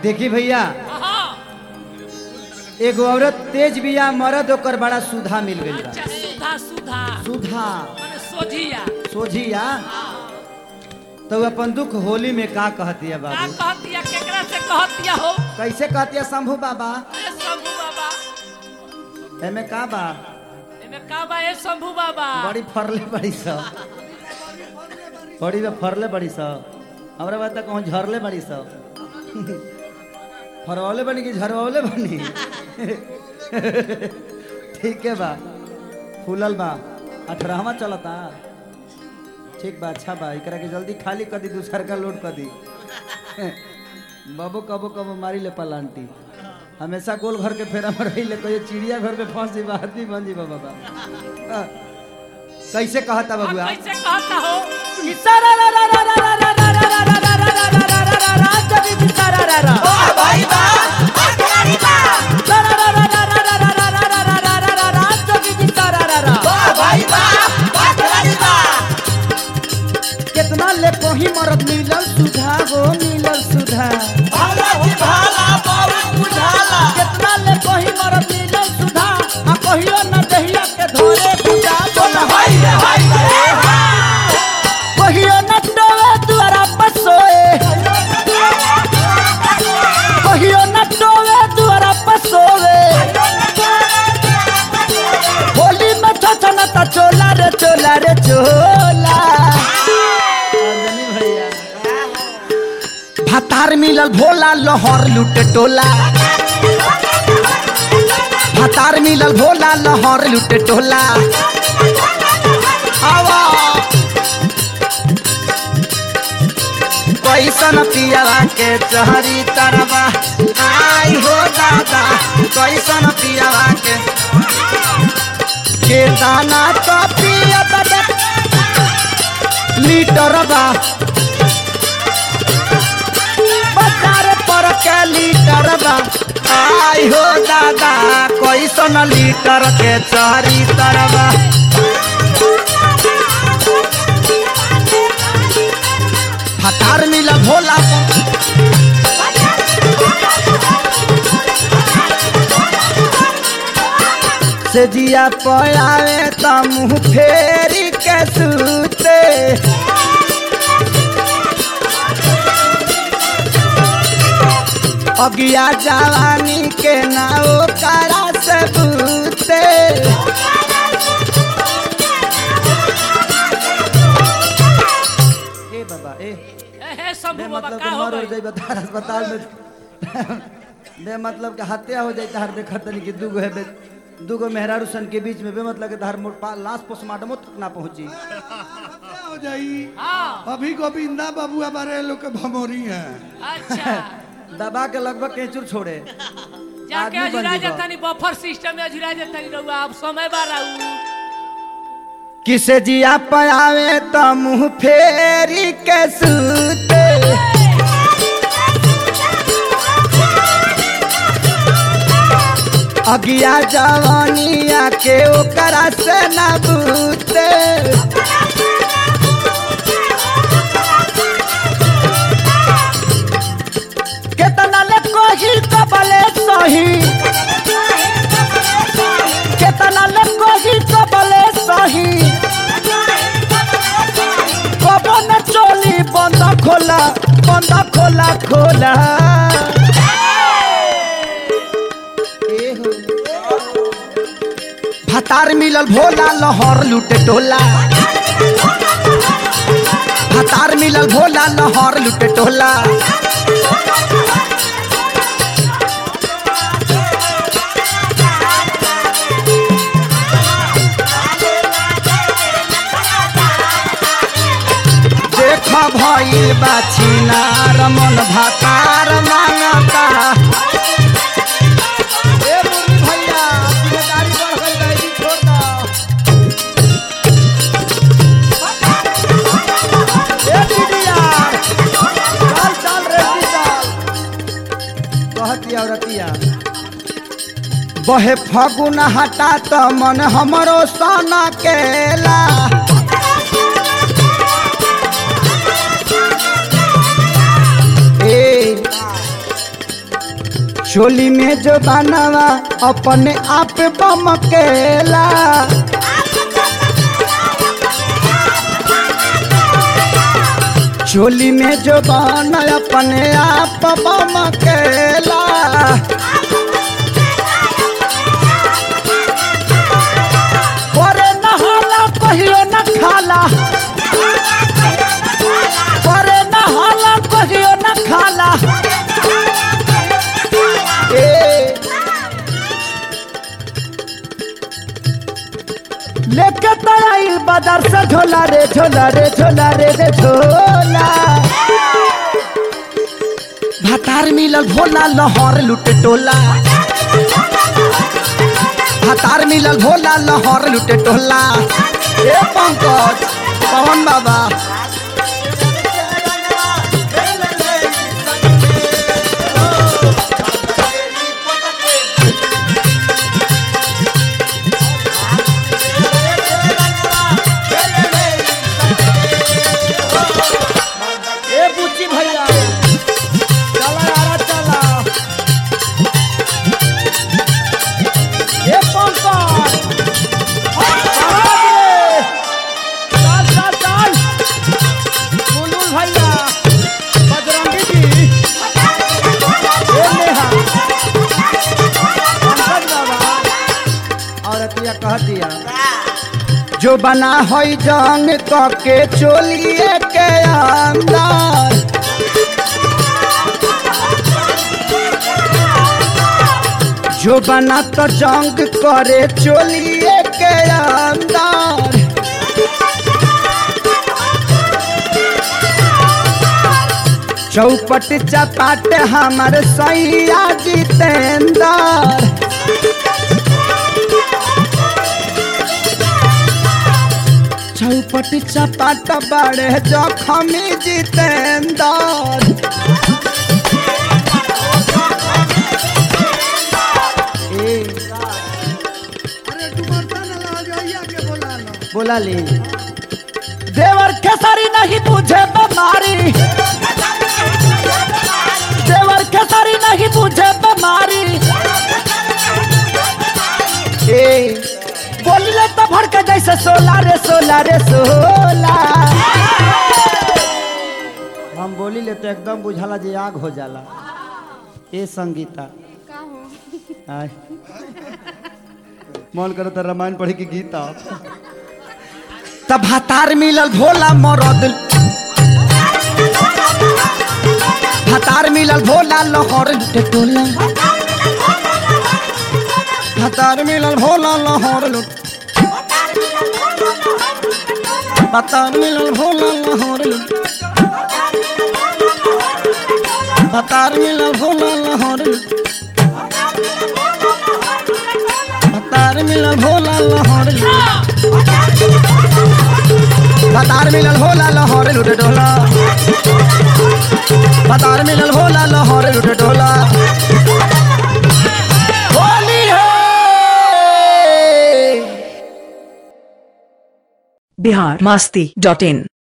देखी भैया हाँ एगो औरत तेज बिया मरद ओकर बड़ा सुधा मिल गई बा अच्छा सुधा सुधा सुधा माने सोझिया सोझिया तो उ अपन दुख होली में का कहतिया का बाबू कहतिया केकरा से कहतिया हो कैसे कहतिया शंभू बाबा ए शंभू बाबा एमे का बा एमे का बा ए शंभू बाबा बड़ी फरले बड़ी सब बड़ी बा फरले बड़ी सब हमरा बात तक कहूँ झरले बड़ी सब फरवले बनी कि झरवले बनी ठीक है बा फूलल बा अठारहवा चलता ठीक बा अच्छा बा एकरा के जल्दी खाली कर दी दूसर का लोड कर दी बाबू कबो कबो मारी ले पलांटी हमेशा गोल घर के फेरा में रही ले कहियो चिड़िया घर में फंस जी आदमी बन जी बाबा हाँ। कैसे कहता अब बबुआ कैसे कहता हो कितना ले कोही मरद मिलल सुधा गो मिलल सुधा कितना ले कोही मरद मिलल सुधा आ कहियो न दहिया के धोरे बुझा बोला कहियो न डोवे दुआरा पर सोए कहियो न डोवे दुआरा पर सोए होली में छछन त चोला रे चोला रे चोला भैया भतार मिलल भोला लहर लुट टोला भतार मिलल भोला लहर लुट टोला आवा कैसन पियला के चहरी तरवा आई हो दादा कैसन पियला के के दाना तो पियत लीटर बा बाजार पर के लीटर बा आई हो दादा कैसन लीटर के चहरी तरवा हतार मिला भोला से जिया पयावे त मुँह फेरी के सूते अगिया जवानी के नाव करा से बूते ए बाबा ए ए हे शंभू बे बाबा मतलब का के हो मर हो गई जाई बता अस्पताल में बे मतलब के हत्या हो जाई तहर देखत नहीं कि दूगो है बे दूगो मेहरारू सन के बीच में बे मतलब के तहर मोर पा लाश पोस्टमार्टमो तक ना पहुंची हो जाई हाँ अभी गोविंदा बाबू हमारे लोग के भमोरी है अच्छा दबा के लगभग केचुर छोड़े जाके आदमी बन अजुरा जीवा। जतनी बफर सिस्टम में अजुरा जतनी रहुआ अब समय बा रहू किसे जिया पयावे त मुंह फेरी के सूते अगिया जवानिया के ओकरा से न बूते केतना ले कोही कबले सही केतना ले कोही कबले सही कबो न चोली बंद खोला बंद खोला खोला भतार मिलल भोला लहर लुटे टोला भतार मिलल भोला लहर लुटे टोला देख भइल बाछिनार मन भातार मांगता ए मुरली भैया जिम्मेदारी बढ़ गई बैगी छोड़ दो ए दीदिया चल चल रेडी चल कहती औरतिया बहे फगुन हटा त मन हमरो सन केला चोली में जो बनावा अपने आप बमकेला चोली में जो बना अपने आप बमकेला करे नहाला कहियो न खाला करे नहाला कहियो न खाला ए लेके तराइल बाजार से झोला रे झोला रे झोला रे रे झोला भातार मिलल भोला लहर लुटे टोला भातार मिलल भोला लहर लुटे टोला ए पंकज पवन बाबा ए बुच्ची भैया चला यार चला ए पंकज चल चल चल बुलबुल भैया बजरंगी जी ए नेहा पंकज बाबा और अतिया कह दिया जो बना होई जंग के चोलिए के अंदर जो बना तो जंग करे चोलिए के अंदर चौपट चपाट हमारे सैया जितेंद्र चौपट चपाट बड़े जखमी जितेंद्र ए अरे तू बर्तन ला जाइया के बोला लो बोला ले देवर खेसारी नहीं बुझे बीमारी देवर खेसारी नहीं बुझे बीमारी ए बोलले तो भड़के जैसे सोला रे सोला रे सोला हम बोली ले तो एकदम बुझाला जे आग हो जाला ए संगीता आय मन करो तो रामायण पढ़े की गीता तब हतार मिलल भोला मरद हतार मिलल भोला लहर लुटे टोला हतार मिलल भोला लहर लुट हतार मिलल भोला लहर लुट हतार मिलल भोला लहर लुट हतार मिलल भोला लहर लुट हतार मिलल भोला लहर लुटे डोला हतार मिलल भोला लहर लुटे डोला होली है बिहार मस्ती डॉट इन